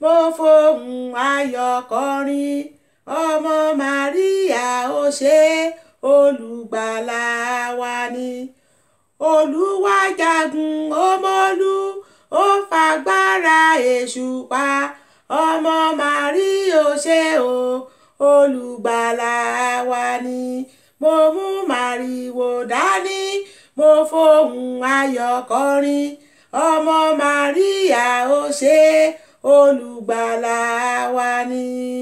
mo fohùn ayọ̀ kọrin ọmọ Màríà ó ṣe olùgbàlà wa ni olúwa jagun ọmọlú ó fagbára èṣù pa ọmọ Màríà ó ṣe o olùgbàlà wa ni mo mú màrìwò dání mo fohùn ayọ̀ kọrin ọmọ Màríà ó ṣe olùgbàlà wa ni.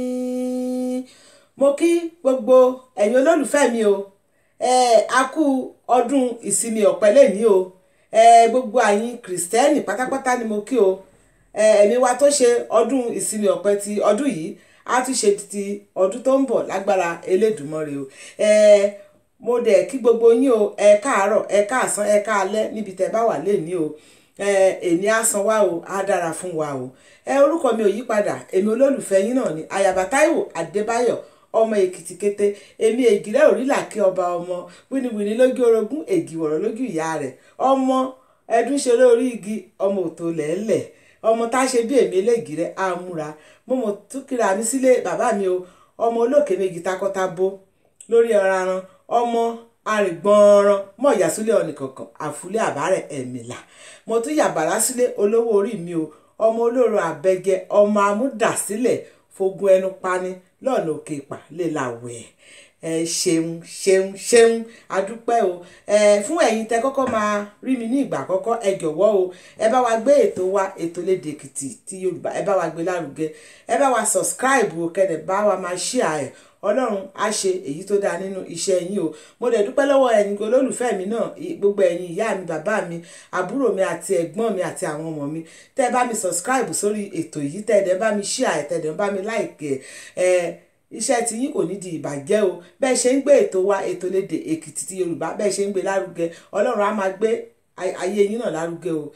mo kí gbogbo ẹ̀yin olólùfẹ́ mi o ẹ a kú ọdún ìsinmi ọ̀pẹ lẹ́ni o ẹ gbogbo àyín kìrìsìtẹ́nì pátápátá ni mo kí o ẹ̀mí wa tó ṣe ọdún ìsinmi ọ̀pẹ ti ọdún yìí á tún ṣe ti ọdún tó ń bọ̀ lágbára Elédùmarè o ẹ mo dẹ̀ kí gbogbo yín o ẹ káàárọ̀ ẹ káàsán ẹ káalẹ́ níbi tẹ́ bá wà lẹ́ni o ẹ èní á san wá o á dára fún wa o ẹ orúkọ mi ò yí padà èmi olólùfẹ́ yín náà ni Àyàbá Táíwò Adébáyọ̀ ọmọ èkìtì kété èmi ègìrẹ́ òrìlà kí ọba ọmọ wíníwíní lójú orogún ègìwọ̀rọ̀ lójú ìyá rẹ̀ ọmọ ẹdún ṣeré orí igi ọmọ òtò lẹ́lẹ̀ ọmọ tá a ṣe bí èmi elégìrẹ́ àmúra mo mọ̀ tún kíra mi sílé bàbá mi o ọmọ olókè méjì takọ́tabo lórí ọ̀raran ọmọ arìngbọ̀nràn mọ̀ ìyàsílẹ̀ ọ̀nìkọ̀ọ̀kan àfúlẹ̀ àbárẹ̀ ẹ̀mìlà mo tún yàbàrá sílé olówó orí mi o ọmọ olóró àbẹ̀gẹ ọmọ amúdàsílẹ̀ fogun ẹnu pani lọ́nà òkè ìpà lè la wẹ̀ ẹ ṣeun ṣeun ṣeun adúpẹ́ o ẹ fún ẹ̀yin tẹ kọ́kọ́ máa rí mi ní ìgbà àkọ́kọ́ ẹ jọ̀wọ́ o ẹ bá wa gbé ètò wa ètò lédè èkìtì ti yorùbá ẹ bá wa gbé lárugẹ ẹ bá wa subscribe o kẹ́dẹ̀ bá wa máa share ẹ̀ ọlọ́run á ṣe èyí tó dáa nínú iṣẹ́ yín o mo dẹ̀ dúpẹ́ lọ́wọ́ ẹ̀yin olólùfẹ́ mi náà gbogbo ẹ̀yin ìyá mi bàbá mi àbúrò mi àti ẹ̀gbọ́n mi àti àwọn ọmọ mi tẹ́ ẹ bá mi subscribe sórí ètò yìí tẹ́ ẹ dẹ̀ bá mi share ẹ̀ tẹ́ ẹ dẹ̀ bá mi like ẹ̀ iṣẹ́ tí yín kò ní di ìbàjẹ́ o bẹ́ẹ̀ ṣe ń gbé ètò wa ètò lédè èkìtì ti yorùbá bẹ́ẹ̀ ṣe ń gbé lárugẹ ọlọ́run á máa gbé ayé yín náà lárugẹ o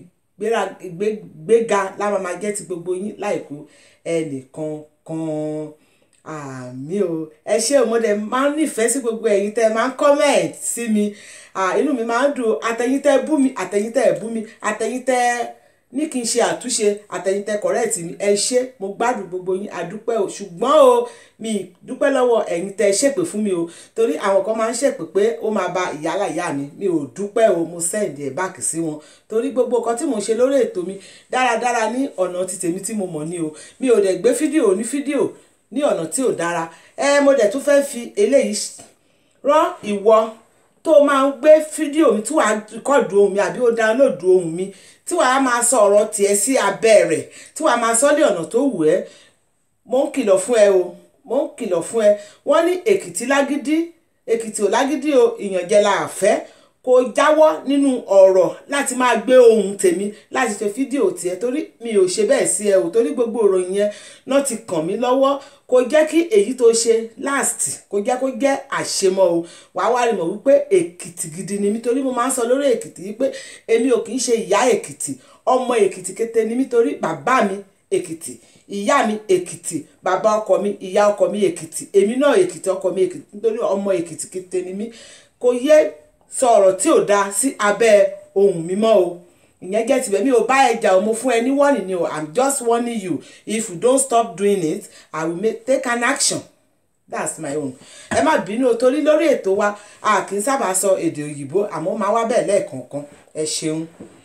ìgbéga láwọn máa jẹ́ ti gbogbo yín láìkú ẹnìkan kan àmì o ẹ ṣé o mo dẹ̀ máa ń nífẹ̀ẹ́ sí gbogbo ẹ̀yin tẹ́ ẹ máa ń comment sí mi inú mi máa ń dùn àtẹ̀yin tẹ́ bú mi àtẹ̀yin tẹ́ bú mi àtẹ̀yin tẹ́ ní kí n ṣe àtúnṣe àtẹ̀yin tẹ́ correct mi ẹ ṣé mo gbádùn gbogbo yín àdúpẹ́ o ṣùgbọ́n o mi dúpẹ́ lọ́wọ́ ẹ̀yin tẹ́ ṣèpè fún mi o torí àwọn kan máa ń ṣèpè pé ó máa ba ìyálà ìyá mi mi ò dúpẹ́ o mo send ẹ̀ back sí wọn torí gbogbo nǹkan tí mo ṣe lórí ètò mi dáradára ní ọ̀nà ti tèmi tí mo mọ̀ ní o mi ò dẹ̀ gbé fídíò ní fídíò ní ọ̀nà tí ò dára ẹ mo dẹ̀ tún fẹ́ fi eléyìí rán ìwọ tó máa ń gbé fídíò mi tí wàá rìkọ́ọ̀dù ohùn mi àbí ó dáńlódù ohùn mi tí wàá máa sọ ọ̀rọ̀ tiẹ̀ sí abẹ́ rẹ̀ tí wàá máa sọ ní ọ̀nà tó wù ẹ́ mo ń kìlọ̀ fún ẹ o mo ń kìlọ̀ fún ẹ wọ́n ní èkìtì lágídí èkìtì ò lágídí o ìyànjẹ la àfẹ́ kò jáwọ́ nínú ọ̀rọ̀ láti máa gbé ohùn tèmi láti ṣe fídíò tiẹ̀ torí mi ò ṣe bẹ́ẹ̀ sí ẹ o torí gbogbo ìròyìn yẹn náà ti kàn mí lọ́wọ́ kò jẹ́ kí èyí tó ṣe last kò jẹ́ kó jẹ́ àṣemọ́ o wàá wá rí mọ̀ wípé èkìtì gidi ni mí torí mo máa ń sọ lórí èkìtì wípé èmi ò kì í ṣe ìyá èkìtì ọmọ èkìtì kété ni mí torí bàbá mi èkìtì ìyá mi èkìtì bàbá ọkọ mi ìyá ọkọ mi èkìtì èmi náà èkìtì ọkọ mi èkìtì nítorí ọmọ èkìtì kété ni mí kò yẹ sọ ọ̀rọ̀ tí ò dáa sí abẹ́ ohùn mímọ́ o ìyẹn jẹ́ tibẹ̀ mi ò bá ẹja o mo fún ẹ ní warning ni o i'm just warning you if you don't stop doing it i will make, take an action that's my own ẹ má bínú o torí lórí ètò wa a kì í sábà sọ èdè òyìnbó àmọ́ máa wá bẹ́ẹ̀ lẹ́ẹ̀kọ̀ọ̀kan ẹ ṣeun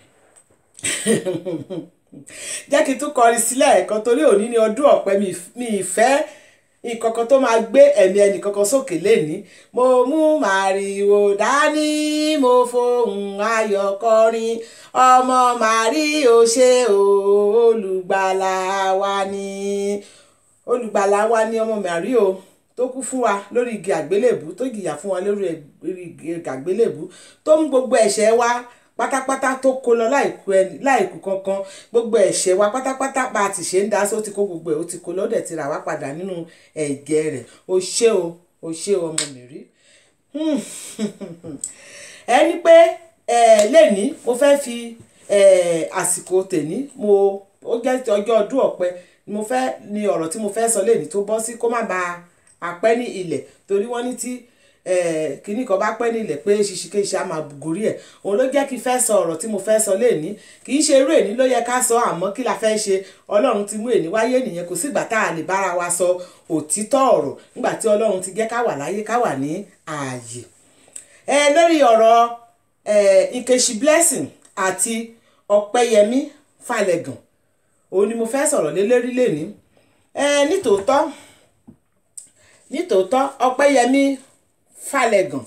jẹ́ kí n tún kọrin sílẹ̀ ẹ̀kan torí òní ni ọdún ọ̀pẹ mi ìfẹ́ ìkọ̀kan tó máa gbé ẹ̀mí ẹnìkankan sókè lẹ́ni mo mú màrìwò dání mo fohùn ayọ̀ kọrin ọmọ màrí ò ṣe olùgbàlà wa ni olùgbàlà wa ni ọmọ màrí o tó kú fún wa lórí igi àgbélébù tó jìyà fún wa lórí igi àgbélébù tó mú gbogbo ẹ̀ṣẹ̀ wa pátápátá tó kó lọ láìkú kankan gbogbo ẹ̀ṣẹ̀ wa pátápátá bá a ti ṣe ń dá sí ó ti kó gbogbo ẹ̀ ó ti kó lọ́dẹ̀ ti rà wá padà nínú ẹ̀jẹ̀ rẹ̀ o ṣé o o ṣé o ọmọ mi rí. ẹni pé lẹ́ni mo fẹ́ fi àsìkò tèní mo ó jẹ́ ọjọ́ ọdún ọ̀pẹ mo fẹ́ ni ọ̀rọ̀ tí mo fẹ́ sọ lẹ́ni tó bọ́ sí kó má ba àpẹ́ ní ilẹ̀ torí wọ́n ní tí kíní kan bá pẹ́ nílẹ̀ pé ṣiṣikéṣe á máa gorí ẹ̀ òun ló jẹ́ kí n fẹ́ sọ ọ̀rọ̀ tí mo fẹ́ sọ léèní kì í ṣe irú èní ló yẹ ká sọ àmọ́ kí la fẹ́ ṣe ọlọ́run ti mú èní wáyé nìyẹn kò sígbà tá a lè bára wa sọ òtítọ́ ọ̀rọ̀ nígbà tí ọlọ́run ti jẹ́ ká wà láyé ká wà ní ààyè. ẹ lórí ọ̀rọ̀ Nkechi Blessing àti Ọpẹ́yẹmí Falẹ̀gàn òun ni mo fẹ́ sọ̀rọ̀ lé lórí léní nítòótọ́ nítòótọ́ Ọpẹ́yẹmí Falẹ̀gàn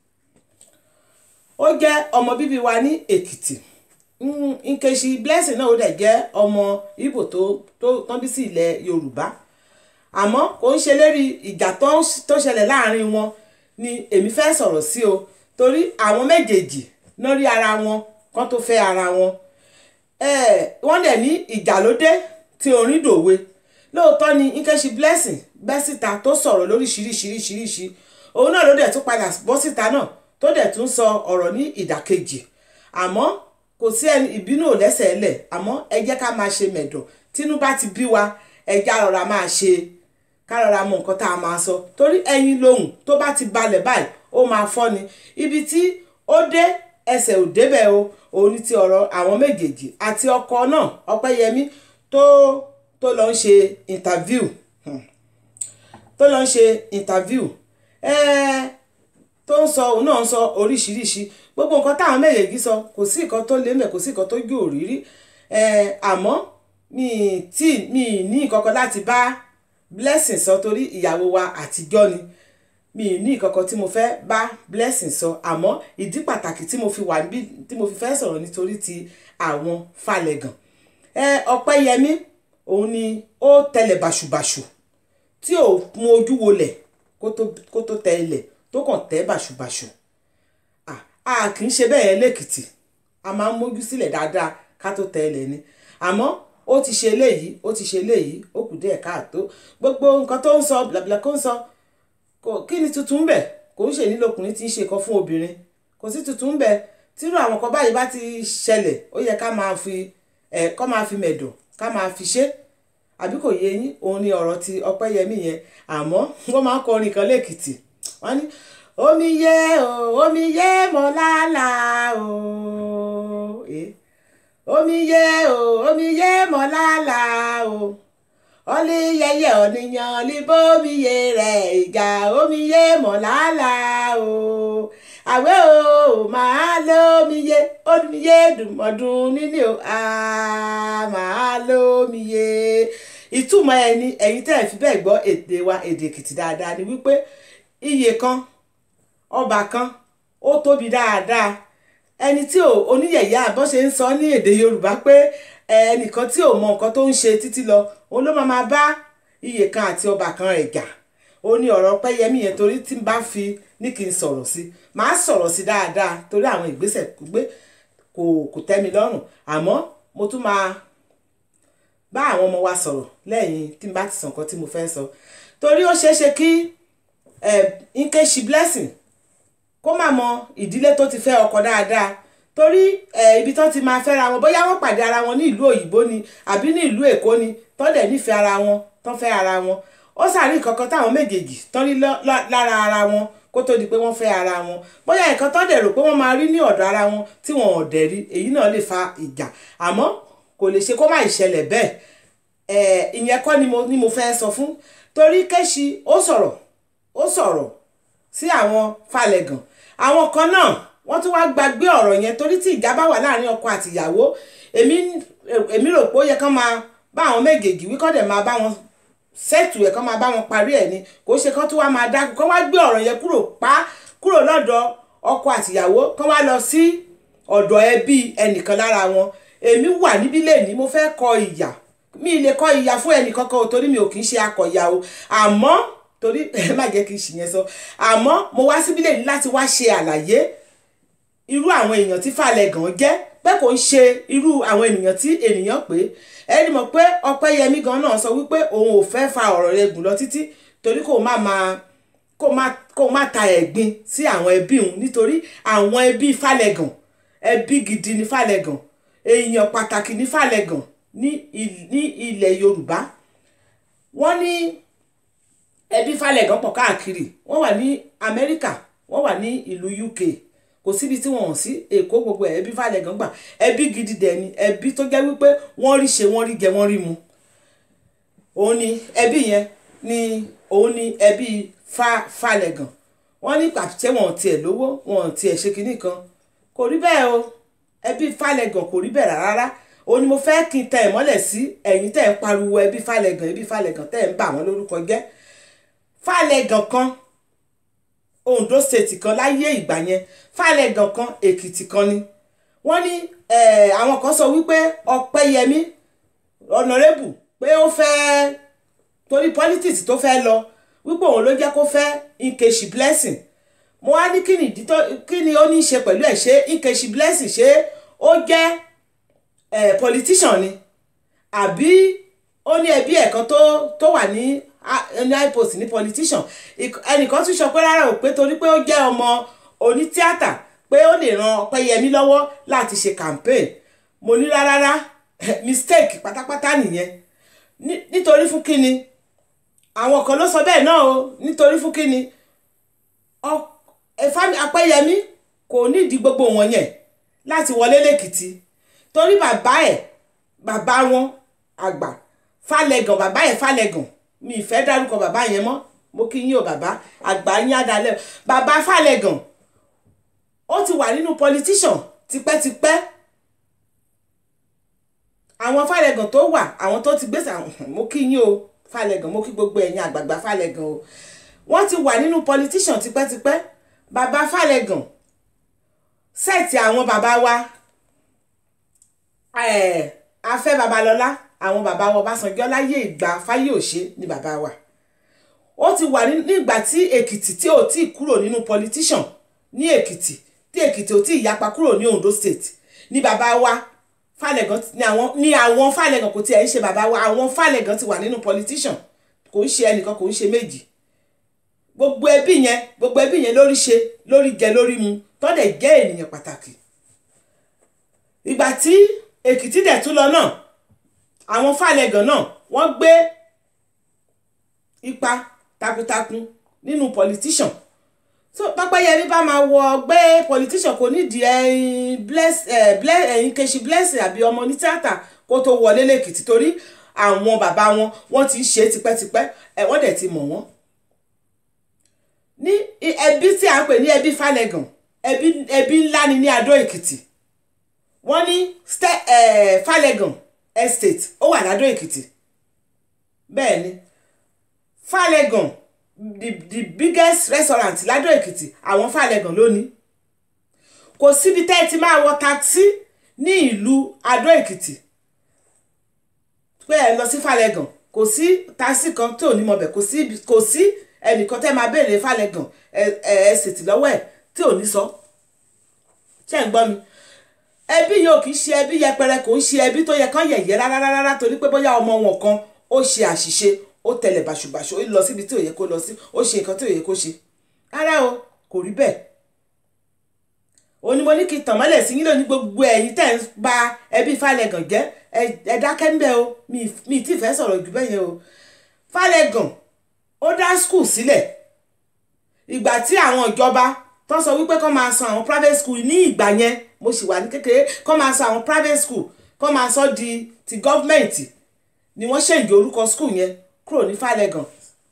ó jẹ́ ọmọ bíbí wa ní Èkìtì Nkechi Blessing náà ó dẹ̀ jẹ́ ọmọ Ìgbò tó tó tán bí sí ilẹ̀ Yorùbá àmọ́ kò ń ṣe lérí ìjà tó ṣẹlẹ̀ láàrin wọn ni èmi fẹ́ sọ̀rọ̀ sí o torí àwọn méjèèjì náà rí ara wọn kán tó fẹ́ ara wọn wọ́n dẹ̀ ní ìjà ló dé tí orin dòwe lóòótọ́ ni Nkechi Blessing bẹ́ síta tó sọ̀rọ̀ lóríṣiríṣiríṣiríṣi òun náà ló dẹ̀ tún padà bọ́ síta náà tó dẹ̀ tún sọ ọ̀rọ̀ ní ìdàkejì àmọ́ kò sí ẹni ìbínú ò lẹ́sẹ̀ lẹ̀ àmọ́ ẹ jẹ́ ká máa ṣe mẹ̀dọ̀ tínú bá ti bí wa ẹ já rọra máa ṣe ká rọra mọ nǹkan tá a máa sọ torí ẹyin lohùn tó bá ti balẹ̀ báyìí ó máa fọ́ ni ibi tí ó dé ẹsẹ̀ ò débẹ̀ o òun ní ti ọ̀rọ̀ àwọn méjèèjì àti ọkọ náà Ọpẹ́yẹmí tó tó lọ ń ṣe interview tó lọ ń ṣe interview ẹ̀ẹ́ tó ń sọ òun náà ń sọ oríṣiríṣi gbogbo nǹkan táwọn méjèèjì sọ kò sí nǹkan tó lé mẹ́ kò sí nǹkan tó gbé òrírí àmọ́ mi tí mi ní ìkọ̀kọ̀ láti bá Blessing sọ torí ìyàwó wa àtijọ́ ni mi ní ìkọ̀kọ̀ tí mo fẹ́ bá Blessing sọ àmọ́ ìdí pàtàkì tí mo fi wà níbí tí mo fi fẹ́ sọ̀rọ̀ nítorí ti àwọn Falẹ̀gàn Ọpẹ́yẹmí òun ni ó tẹlẹ̀ bàṣùbàṣù tí ò mú ojú wolẹ̀ kó tó tẹ ilẹ̀ tó kàn tẹ́ bàṣubàṣu a kì í ṣe bẹ́ẹ̀ lẹ́kìtì a máa ń mójú sílẹ̀ dáadáa ká tó tẹ ilẹ̀ ni àmọ́ ó ti ṣe eléyìí ó ti ṣe eléyìí ó kù díẹ̀ káàtó gbogbo nǹkan tó ń sọ blabla kó ń sọ kí ni tuntun bẹ̀ kò ń ṣe nílò ọkùnrin tí ń ṣe kan fún obìnrin kò sí tuntun bẹ̀ tírú àwọn kan báyìí bá ti ṣẹlẹ̀ ó yẹ ká máa fi ẹ̀ kọ́ máa fi mẹ̀dọ̀ ká máa fi ṣe àbí kò yé yín òun ni ọ̀rọ̀ ti Ọpẹ́yẹmí yẹn àmọ́ wọ́n máa ń kọrin kan lẹ́kìtì wọ́n ní omi yé o omi yé mọ́ lálá o omi yé o omi yé mọ́ lálá o ọlí yẹyẹ ọ̀nìyàn libomi yé rẹ̀ ìjà omi yé mọ́ lálá o àwẹ̀ o máa lómi yé omi yé dùnmọ̀dún níní o máa lómi yé ìtumọ̀ ẹni ẹ̀yin tẹ́ ẹ̀ fi bẹ́ẹ̀ gbọ́ èdè wa èdè Èkìtì dáadáa ni wípé iye kan ọba kan ó tóbi dáadáa ẹni tí ò oníyẹ̀yẹ́ àbọ̀ ṣe ń sọ ní èdè Yorùbá pé ẹnìkan tí ò mọ nǹkan tó ń ṣe títí lọ òun ló máa bá iye kan àti ọba kan rẹ̀ jà ó ní ọ̀rọ̀ Ọpẹ́yẹmí yẹn torí tí n bá fi ní kí n sọ̀rọ̀ sí màá sọ̀rọ̀ sí dáadáa torí àwọn ìgbésẹ̀ gbé kò kò tẹ́ mi lọ́rùn àmọ́ mo tún máa bá àwọn ọmọ wa sọ̀rọ̀ lẹ́yìn tí n bá ti sọ nǹkan tí mo fẹ́ sọ torí ó ṣeé ṣe kí Nkechi Blessing kó má mọ ìdílé tó ti fẹ́ ọkọ dáadáa torí ibi tán ti máa fẹ́ra wọn bóyá wọ́n pàdé ara wọn ní ìlú òyìnbó ni àbí ní ìlú èkó ni tán dẹ̀ nífẹ̀ẹ́ ara wọn tán fẹ́ ara wọn ó sàrí kankan táwọn méjèèjì tán rí lára ara wọn kó tó di pé wọ́n fẹ́ ara wọn bóyá nǹkan tán dẹ̀ rò pé wọ́n máa rí ní ọ̀dọ̀ ara wọn tí wọn ò dẹ̀ rí èyí náà lè fa ìjà àmọ́ kò lè ṣe kó má ìṣẹ̀lẹ̀ bẹ́ẹ̀ ìyẹn kọ́ ni mo fẹ́ sọ fún torí Kéṣì ó sọ̀rọ̀ ó sọ̀rọ̀ sí àwọn Falẹ̀gàn àwọn kan náà wọ́n tún wá gbàgbé ọ̀rọ̀ yẹn torí tí ìjà bá wà láàrin ọkọ àti ìyàwó èmi èmi rò pé ó yẹ kán máa bá àwọn méjèèjì wí kọ́ dẹ̀ máa bá wọn sẹ́tù ẹ̀ kán máa bá wọn parí ẹ̀ ni kò ṣe kán tún wá máa dákú kán wá gbé ọ̀rọ̀ yẹn kúrò pa kúrò lọ́dọ̀ ọkọ àti ìyàwó kán wá lọ sí ọ̀dọ̀ ẹbí ẹnìkan lára wọn èmi wà níbí lẹ́ni mo fẹ́ kọ ìyà mi lè kọ ìyà fún ẹnìkankan o torí mi ò kì í ṣe akọ̀yà o àmọ́ torí ẹ má jẹ́ kí n ṣìyẹn sọ àmọ́ mo wá síbí lẹ́ni láti wá ṣe àlàyé irú àwọn èèyàn tí Falẹ̀gàn jẹ́ pé kò ń ṣe irú àwọn ènìyàn tí ènìyàn pé ẹni mọ̀ pé Ọpẹ́yẹmí gan náà sọ wípé òun ò fẹ́ fa ọ̀rọ̀ rẹ̀ gùn lọ títí torí kò má máa kó má kó má ta ẹ̀gbin sí àwọn ẹbí òun nítorí àwọn ẹbí Falẹ̀gàn ẹbí gidi ní Falẹ̀gàn èèyàn pàtàkì ní Falẹ̀gàn ní ní ilẹ̀ Yorùbá wọ́n ní ẹbí Falẹ̀gàn pọ̀ káàkiri wọ́n wà ní Amẹ́ríkà wọ́n wà ní ìlú UK kò síbi tí wọ́n hàn sí Èkó gbogbo ẹ̀ ẹbí Fálẹ́gàn gbà ẹbí gidi dẹ̀ ni ẹbí tó jẹ́ wípé wọ́n rí ṣe wọ́n rí jẹ wọ́n rí mu òun ni ẹbí yẹn ni òun ni ẹbí fa Fálẹ́gàn wọ́n ní pàṣẹ wọn ò tiẹ̀ lówó wọn ò tiẹ̀ ṣe kinní kan kò rí bẹ́ẹ̀ o ẹbí Fálẹ́gàn kò rí bẹ́ẹ̀ rárá òun ni mo fẹ́ kí n tẹ ìmọ́lẹ̀ sí ẹ̀yin tẹ́ ń pariwo ẹbí Fálẹ́gàn ẹbí Fálẹ́gàn tẹ́ ń bà wọ́n lórúkọ jẹ́ Fálẹ́gàn kan Ondo state kan láyé ìgbà yẹn Fálẹ́gàn kan Èkìtì kan ni wọ́n ní àwọn kan sọ wípé Ọpẹ́yẹmí ọ̀nàrẹ́bù pé ó fẹ́ torí politics tó fẹ́ lọ wípé òun ló jẹ́ kó fẹ́ Nkechi Blessing mo wá ní kí ni ìdí tó kí ni ó ní í ṣe pẹ̀lú ẹ̀ ṣé Nkechi Blessing ṣé ó jẹ́ eh, politician ni àbí ó ní ẹbí ẹ̀ kan tó tó wà ní ní ipost ní politician ẹnìkan tún sọ pé rárá o pé torí pé ó jẹ́ ọmọ onítíátà pé ó lè ran Ọpẹ́yẹmí lọ́wọ́ láti ṣe campaign mo ní rárá mistake pátápátá nìyẹn nítorí fún kíni àwọn kan ló sọ bẹ́ẹ̀ náà o nítorí fún kíni Ọpẹ́yẹmí kò nídìí gbogbo wọn yẹn láti wọlé lẹ́kìtì torí bàbá ẹ̀ bàbá wọn àgbà Fálẹ́gàn bàbá ẹ̀ Fálẹ́gàn mi ì fẹ́ dárúkọ bàbá yẹn mọ́ mo kí yín o bàbá àgbà yín àdálẹ́ bàbá Fálẹ́gàn ó ti wà nínú politician tipẹ́tipẹ́ àwọn Fálẹ́gàn tó wà àwọn tó ti gbèsè mo kí yín o Fálẹ́gàn mo kí gbogbo ẹ̀yin àgbààgbà Fálẹ́gàn o wọ́n ti wà nínú politician tipẹ́tipẹ́ bàbá Fálẹ́gàn sẹ́ẹ̀tì àwọn bàbá wa afẹ́ babalọ́lá àwọn bàbá wa Ọbásanjọ́ láyé ìgbà Fáyọ̀ṣe ni bàbá wa ó ti wà nígbà tí Èkìtì tí ò tí kúrò nínú politician ní Èkìtì tí Èkìtì ò tí ìyapa kúrò ní Ondo state ni bàbá wa Fálẹ́gàn ni àwọn ni àwọn Fálẹ́gàn kò tiẹ̀ ń ṣe bàbá wa àwọn Fálẹ́gàn ti wà nínú politician kò ń ṣe ẹnìkan kò ń ṣe méjì gbogbo ẹbí yẹn gbogbo ẹbí yẹn lórí ṣe lórí jẹ lórí mu tọ́dẹ̀ jẹ́ ènìyàn pàtàkì ìgbà tí Èkìtì dẹ̀ tún lọ náà àwọn Fálẹ́gàn náà wọ́n gbé ipa takuntakun nínú politician so Ọpẹ́yẹmí bá máa wọ gbé politician kò nídìí ẹyin bless ẹyin Nkechi Blessing àbí ọmọ ní tíátà kó tó wọlé lẹ́kìtì torí àwọn bàbá wọn wọ́n ti ń ṣe tipẹ́tipẹ́ ẹ̀ wọ́n dẹ̀ ti mọ̀ wọ́n ní ẹbí tí a ń pè ní ẹbí Fálẹ́gàn ẹbí ẹbí ńlá ni ní Adó Èkìtì wọ́n ní Fálẹ́gàn estate ó wà ládó Èkìtì bẹ́ẹ̀ ni Fálẹ́gàn the the biggest restaurant ládó Èkìtì àwọn Fálẹ́gàn lónìí kò síbi tẹ́ ẹ ti máa wọ taxi ní ìlú Adó Èkìtì pé ẹ lọ sí Fálẹ́gàn kò sí taxi kan tó ní mọ̀bẹ̀ kò sí kò sí ẹnìkan tẹ́ máa béèrè Fálẹ́gàn ẹ ẹ ṣètì lọ́wọ́ ẹ̀ tí ò ní sọ ṣé ń gbọ́ mi ẹbí yóò kì í ṣe ẹbí yẹpẹrẹ kò ń ṣe ẹbí tó yẹ kán yẹ̀yẹ́ rárá rárá torí pé bóyá ọmọ wọn kan ó ṣe àṣìṣe ó tẹlẹ̀ bàṣubàṣu ó lọ síbi tí ò yẹ kó lọ sí ó ṣe nǹkan tí ò yẹ kó ṣe rárá o kò rí bẹ́ẹ̀ òní mo ní kí n tàn mọ́lẹ̀ sí yín lónìí gbogbo ẹ̀yin tẹ̀ ń ba ẹbí Fálẹ́gàn jẹ́ ẹ dákẹ́ ń bẹ́ o mi ì tí ì fẹ́ sọ̀rọ̀ jù bẹ́ẹ̀ yẹn o Fálẹ́gàn ó dá skul sílẹ̀ ìgbà tí àwọn ìjọba tó sọ wípé kó máa san àwọn private school ní ìgbà yẹn mo sì wà ní kékeré kó máa san àwọn private school kó máa sọ di ti gọ́fmẹ̀ntì ni wọ́n ṣèǹgì orúkọ school yẹn kúrò ní Fálẹ́gàn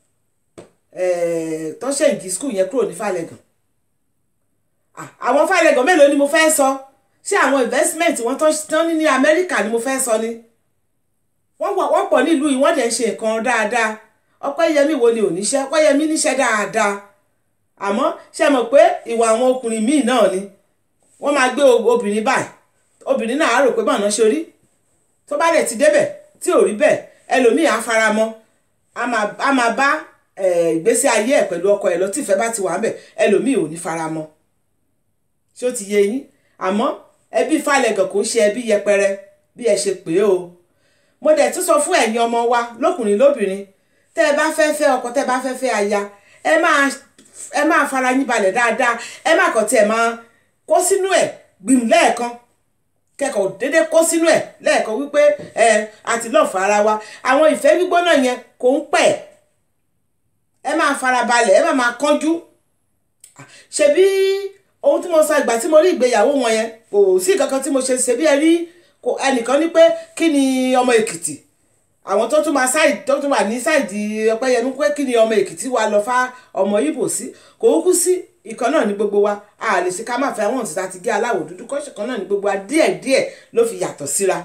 tó ṣèǹgì school yẹn kúrò ní Fálẹ́gàn àwọn Fálẹ́gàn mélòó ni mo fẹ́ sọ ṣé àwọn investment wọn tó ní ní Amẹ́ríkà ni mo fẹ́ sọ ni wọ́n pọ̀ nílùú yìí wọ́n dẹ̀ ń ṣe nǹkan dáadáa Ọpẹ́yẹmí wo ni ò níṣẹ́ Ọpẹ́yẹmí níṣẹ́ dáadáa àmọ́ ṣe mọ̀ pé ìwà àwọn ọkùnrin míì náà ni wọ́n máa gbé obìnrin báyìí obìnrin náà á rò pé bọ́ọ̀nà ṣe rí tó bá dẹ̀ ti débẹ̀ tí ò rí bẹ́ẹ̀ ẹlòmíì á fara mọ́ á máa bá ìgbésí ayé ẹ̀ pẹ̀lú ọkọ ẹ̀ lọ tí ìfẹ́ bá ti wà ń bẹ̀ ẹlòmíì ò ní fara mọ́ ṣé ó ti yé yín àmọ́ ẹbí Fálẹ́gàn kò ń ṣe ẹbí yẹpẹrẹ bí ẹ ṣe pè é o mo dẹ̀ tún sọ fún ẹ̀yin ọmọ wa lókùnrin lóbìnrin tẹ́ ẹ bá fẹ́ fẹ́ ọkọ tẹ́ ẹ bá fẹ́ fẹ́ aya ẹ máa ẹ máa fara yín balẹ̀ dáadáa ẹ má kàn tí ẹ máa kó sínú ẹ̀ gbìm lẹ́ẹ̀kan kẹ́kọ̀ọ́ déédéé kó sínú ẹ̀ lẹ́ẹ̀kan wípé ẹ àti lọ́ọ̀ fara wa àwọn ìfẹ́ gbígbóná yẹn kò ń pẹ́ ẹ máa fara balẹ̀ ẹ má máa kánjú ṣebí ohun tí mo sọ ìgbà tí mo rí ìgbéyàwó wọn yẹn kò sí kankan tí mo ṣe ṣebí ẹ rí ẹnìkan ní pé kí ni ọmọ èkìtì àwọn tó tún máa ṣáìdì tó tún wà ní ṣáìdì ọpẹ́yẹmí pé kí ni ọmọ èkìtì wa lọ fá ọmọ ibo sí kò kú sí ìkan náà ní gbogbo wa a lè ṣe ká má fẹ́ wọn títa ti gé aláwọ̀ dúdú kọ́ṣẹ̀ kan náà ní gbogbo wa díẹ̀díẹ̀ ló fi yàtọ̀ síra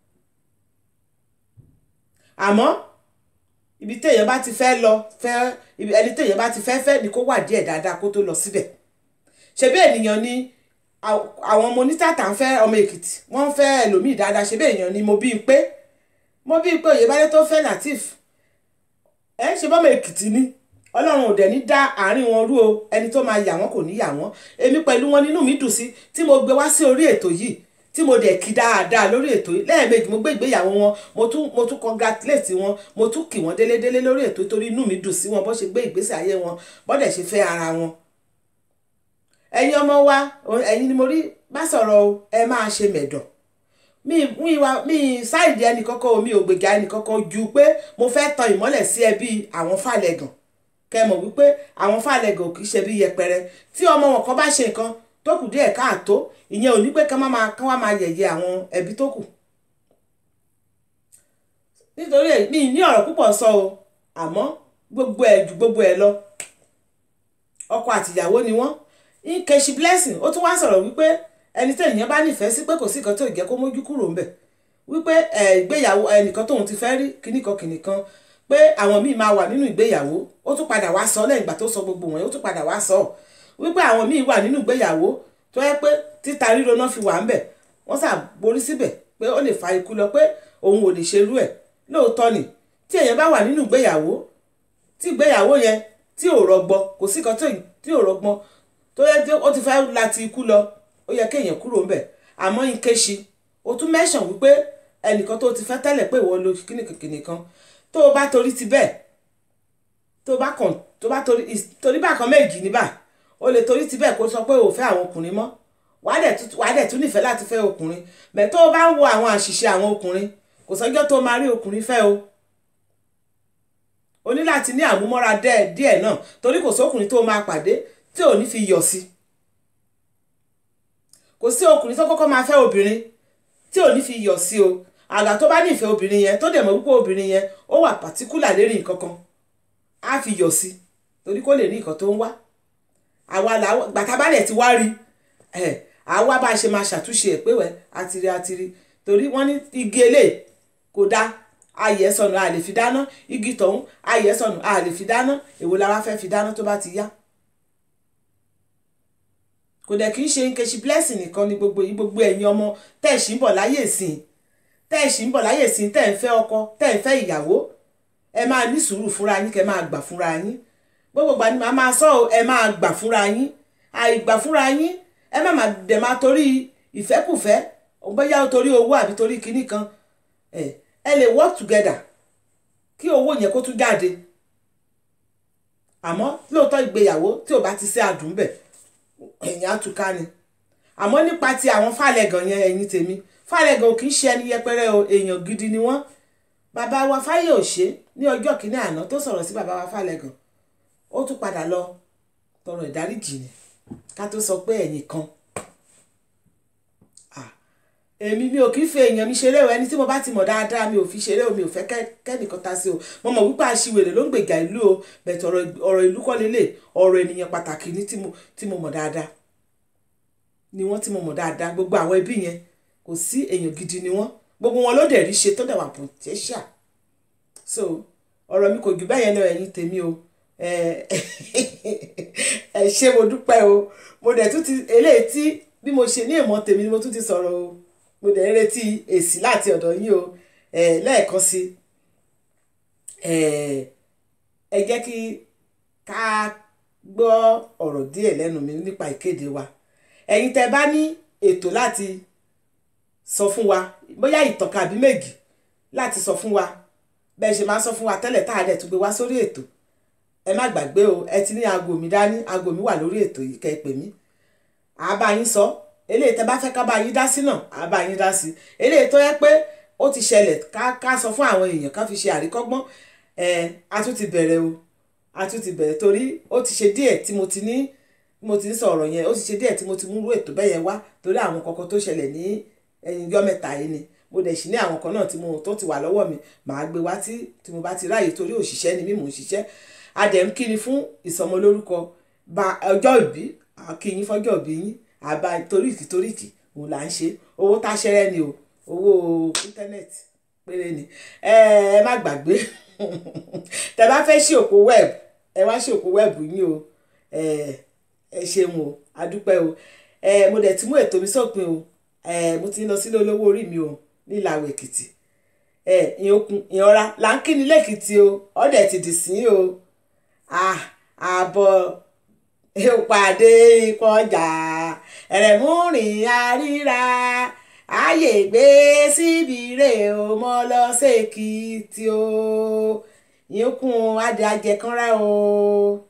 àmọ́ ibi téèyàn bá ti fẹ́ lọ fẹ́ ẹni téèyàn bá ti fẹ́ fẹ́ ni kó wà díẹ̀ dáadáa kó tó lọ síbẹ̀ ṣebí ènìyàn ni àwọn ọmọ onítàtà ń fẹ́ ọmọ èkìtì wọ́n ń fẹ́ ẹlòmíì dáadáa ṣebí èèyàn ni mo bí pé mo bí pé òyìnbálẹ tó fẹ́ latif ẹ ṣe bọ́mọ èkìtì ni ọlọ́run ò dẹ̀ ní dá àárín wọn rú o ẹni tó máa yà wọ́n kò ní yà wọ́n èmi pẹ̀lú wọn nínú mi dùn sí tí mo gbé wá sí orí ètò yìí tí mo dẹ̀ kí dáadáa lórí ètò yìí lẹ́ẹ̀mejì mo gbé ìgbéyàwó wọn mo tún mo tún congratulate wọn mo tún kì wọ́n délédélé lórí ètò torí inú mi dùn sí wọn bó ṣe gbé ìgbésẹ̀ ayé wọn bọ́dẹ̀ ṣe fẹ́ ara wọn. ẹ̀yin ọmọ wa ẹ̀yin ni mo rí bá sọ̀rọ̀ o ẹ máa ṣe mẹ̀dọ̀ mi mi wa mi ṣáìdì ẹnì kọ́kọ́ o mi ò gbèjà ẹnì kọ́kọ́ ju pé mo fẹ́ tan ìmọ́lẹ̀ sí ẹbí àwọn fàlẹ́gàn kẹ́ mọ̀ wípé àwọn fàlẹ́gàn kì í ṣe bí yẹpẹrẹ tí ọmọ wọn kan bá ṣe nǹkan tó kù díẹ̀ káàtó ìyẹn ò ní pé kán máa kán wá máa yẹ̀yẹ́ àwọn ẹbí tó kù nítorí mi ní ọ̀rọ̀ púpọ̀ sọ o àmọ́ gbogbo ẹ̀ ju gbogbo ẹ̀ lọ ọkọ àtìyàwó ni wọ́n Nkechi Blessing ó tún wá sọ̀rọ̀ wípé ẹni tí ènìyàn bá nífẹ̀ẹ́ sí pé kò sí nǹkan tó jẹ́ kó mójú kúrò ńbẹ̀ wípé ìgbéyàwó ẹnìkan tóun ti fẹ́ rí kíníkan kíníkan pé àwọn míì máa wà nínú ìgbéyàwó ó tún padà wá sọ lẹ́yìn ìgbà tó sọ gbogbo wọn ó tún padà wá sọ wípé àwọn míì wà nínú ìgbéyàwó tó yẹ pé títa ríro náà fi wà ńbẹ̀ wọ́n sà borí síbẹ̀ pé ó lè fa ikú lọ pé òun ò lè ṣerú ẹ̀ lóòótọ́ ni tí èèyàn bá wà nínú ìgbéyàwó tí ìgbéyàwó yẹn tí ò rọgbọ kò sí kan tí ò rọgbọ tó yẹ ó ti fẹ́ láti ikú lọ ó yẹ kéèyàn kúrò ńbẹ̀ àmọ́ Nkechi o tún mẹ́sàn wípé ẹnìkan tó ti fẹ́ tẹ́lẹ̀ pé ìwọ lo kíníkìkìnì kan tó o bá torí ti bẹ́ẹ̀ tó o bá kàn tó o bá torí torí bákan méjì níbà o lè torí ti bẹ́ẹ̀ kó sọ pé o ò fẹ́ àwọn ọkùnrin mọ́ wàá dẹ̀ tún nífẹ̀ẹ́ láti fẹ́ ọkùnrin bẹ́ẹ̀ tó o bá ń wo àwọn àṣìṣe àwọn ọkùnrin kò sọ́jọ́ tó o máa rí ọkùnrin fẹ́ o o ní láti ní àmúmọ́ra díẹ̀ náà torí kò sókùnrin tó o máa pàdé tí ò ní fi yọ̀ sí kò sí ọkùnrin tó kọ́kọ́ máa fẹ́ obìnrin tí ò ní fi yọ̀ sí o àgbà tó bá nífẹ̀ẹ́ obìnrin yẹn tó dẹ̀ mọ̀ wípé obìnrin yẹn ó wà pàtíkùlà lérí nǹkan kan á fi yọ̀ sí torí kó lè ní nǹkan tó ń wá àwa làwọn gbàtà bá dẹ̀ ti wá rí ẹ̀ àwa bá a ṣe máa ṣàtúnṣe ẹ̀ pé wẹ́ àtìrí àtìrí torí wọ́n ní igi eléyìí kò dá ayẹ̀ sọnù a lè fi dáná igi tọ̀hún ayẹ̀ sọnù a lè fi dáná èwo la wá fẹ́ fi dáná tó bá ti yá kò dẹ̀ kì í ṣe Nkechi Blessing nìkan ni gbogbo yìí gbogbo ẹ̀yin ọmọ tẹ́ ẹ̀ sì ń bọ̀ láyè sìn tẹ́ ẹ̀ sì ń bọ̀ láyè sìn tẹ́ ẹ̀ ń fẹ́ ọkọ tẹ́ ẹ̀ ń fẹ́ ìyàwó ẹ máa ní sùúrù fúnra yín kẹ́ máa gbà fúnra yín gbogbo ìgbà ni màá máa sọ ẹ máa gbà fúnra yín àìgbà fúnra yín ẹ má máa dẹ̀ máa torí ìfẹ́kùfẹ́ bóyá torí owó àbí torí kinní kan ẹ ẹ lè work together kí owó yẹn kó tún jáde àmọ́ lóòótọ́ ìgbéyàwó tí ò bá ti ṣe àdùn bẹ̀ ẹ̀yìn àtúká ni àmọ́ nípa ti àwọn fàlẹ́gàn yẹn ẹ̀yìn tèmi fàlẹ́gàn ò kì í ṣe ẹni yẹpẹrẹ o èèyàn gidi ni wọ́n bàbá wa Fáyọ̀ṣe ní ọjọ́ kìíní àná tó sọ̀rọ̀ sí bàbá wa fàlẹ́gàn ó tún padà lọ tọrọ ìdáríjì ni ká tó sọ pé ẹ̀yìn kan èmi mi ò kì í fi èèyàn mi ṣeré o ẹni tí mo bá ti mọ̀ dáadáa mi ò fi ṣeré o mi ò fẹ́ kẹ́nìkan ta sí o mo mọ̀ wípé aṣiwèrè ló ń gbèjà ìlú o bẹ̀tẹ̀ ọ̀rọ̀ ìlú kọ́ lélẹ̀ ọ̀rọ̀ ènìyàn pàtàkì ní tí mo mọ̀ dáadáa ni wọ́n tí mo mọ̀ dáadáa gbogbo àwọn ẹbí yẹn kò sí èèyàn gidi ni wọ́n gbogbo wọn ló dẹ̀ rí ṣe tó dẹ̀ wà potential so ọ̀rọ̀ mi kò jù bẹ́ẹ̀ yẹn lọ ẹ̀yin tèmi o ẹ ṣé mo dúpẹ́ o mo dẹ̀ tún ti eléyìí tí bí mo ṣe ní ìmọ̀ tèmi ni mo tún ti sọ̀rọ̀ o mo dẹ̀ ń retí èsì láti ọ̀dọ̀ yín o lẹ́ẹ̀kan sí ẹ jẹ́ kí ká gbọ́ ọ̀rọ̀ díẹ̀ lẹ́nu mi nípa ìkéde wa ẹ̀yin tẹ́ bá ní ètò láti sọ fún wa bóyá ìtàn àbí méjì láti sọ fún wa bẹ́ẹ̀ ṣe máa ń sọ fún wa tẹ́lẹ̀ tá a dẹ̀ tún gbé wá sórí ètò ẹ má gbàgbé o ẹ ti ní aago mi dání aago mi wà lórí ètò yìí kẹ́ ẹ pè mí àá bá yín sọ eléyìí tẹ́ bá fẹ́ ká bá yín dá sí náà àá bá yín dá sí eléyìí tó yẹ pé ó ti ṣẹlẹ̀ ká ká sọ fún àwọn èèyàn ká fi ṣe àríkọ́gbọ́n ẹ a tún ti bẹ̀rẹ̀ o a tún ti bẹ̀rẹ̀ torí ó ti ṣe díẹ̀ tí mo ti ní mo ti ń sọ̀rọ̀ yẹn ó ti ṣe díẹ̀ tí mo ti múrú ètò bẹ́ẹ̀ yẹn wá torí àwọn kankan tó ṣẹlẹ̀ ní ẹ̀yìn yọ́ mẹ́ta yìí ni mo dẹ̀ sì ní àwọn kan náà tí mo tó ti wà lọ́wọ́ mi màá gbé wá tí tí mo bá ti ráàyè torí òṣìṣẹ́ ni mí mò ń ṣiṣẹ́ adẹ̀ ń kíni fún ìsọmọlórúkọ ba ọjọ́ ìbí àkíyín fọ́jọ́ ìbí yín àbá toríkì toríkì òun là ń ṣe owó táṣẹ́rẹ́ ni o owó íńtánẹ́ẹ̀tì péré ni ẹ ẹ má gbàgbé tẹ bá fẹ́ ṣí òpó wẹ́ẹ̀bù ẹ wá ṣí òpó wẹ́ẹ̀bù yín o ẹ ẹ ṣeun o adúpẹ́ o ẹ mo dẹ̀ ti mú ètò mi sópin o ẹ mo ti ń lọ sílé olówó orí mi o nílàwọ̀ èkìtì ẹ ìyókùn ìyanra là ń kíni lẹ́kìtì o ọ̀dẹ̀ ti dì sí o àbọ̀ ìpàdé ìkọjà ẹ̀rẹ̀múrìn àríra ààyè gbé síbi rè o mọ́ lọ sèkìtì o ìyókùn adìẹ ajẹkànrá o.